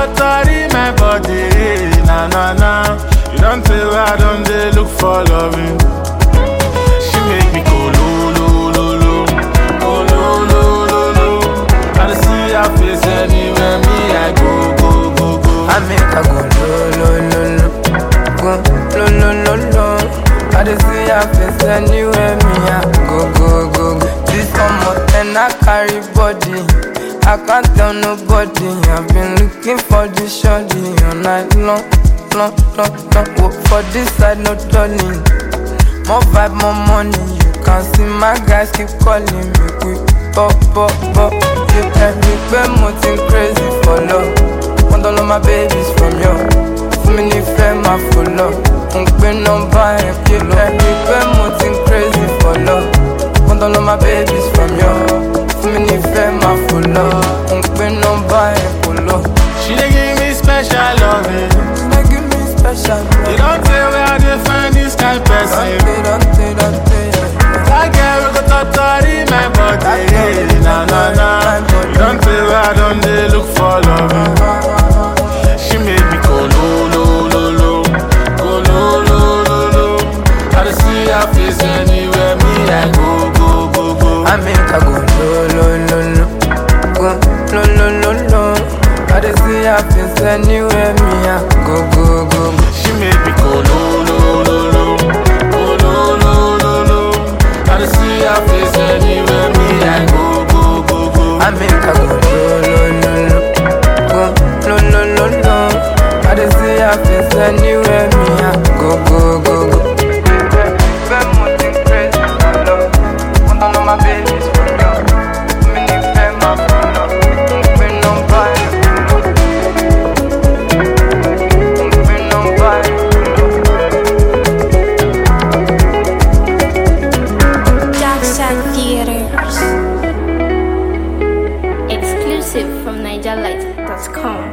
totori my body, na na na. You don't tell her I don't dey look for loving. She make me go lo lo lo lo, go lo lo lo lo. I dey see her face anywhere me I go go go go. I make her go lo lo lo lo, go lo lo lo lo. I dey see her face anywhere me I go go go go. This summer and I carry body, I can't tell nobody. I've been looking for this shorty all night long, long, long, long. Work for this side, no turning. More vibe, more money. You can see my guys keep calling me quick, pop, pop, pop. You can be mo think crazy for love. Want all of my babies from you. Fún mi nífẹ̀ẹ́ máa fò lọ. Mo ń pín nọ́mbà ẹ̀ pé lọ. Ẹ̀rí pé mo ti ń crazy for love. Want all of my babies from you. Fún mi nífẹ̀ẹ́ máa fò lọ. Mo ń pín nọ́mbà ẹ̀ kò lọ. She dey give me special loving. They give me special love. You don't tell where I dey find this kind person. Dante, Dante, Dante. That girl we go totori my body, na na na. You don't tell where I don't dey look for loving. She make me go lo lo lo lo, go lo lo lo lo. I dey see her face anywhere me I go go go go. I make her go lo lo lo lo, go lo lo lo lo. I dey see her face anywhere me I go go go go. She make me go lo lo lo lo, go lo lo lo lo. I dey see her face anywhere me I go go go go. I make her go lo lo lo lo, go lo lo lo lo. I dey see her face anywhere me I go go go go. My baby's from you. Me need them, my friend. Me no buy. Me no buy. Dark Side Theaters. Exclusive from NigerLight.com.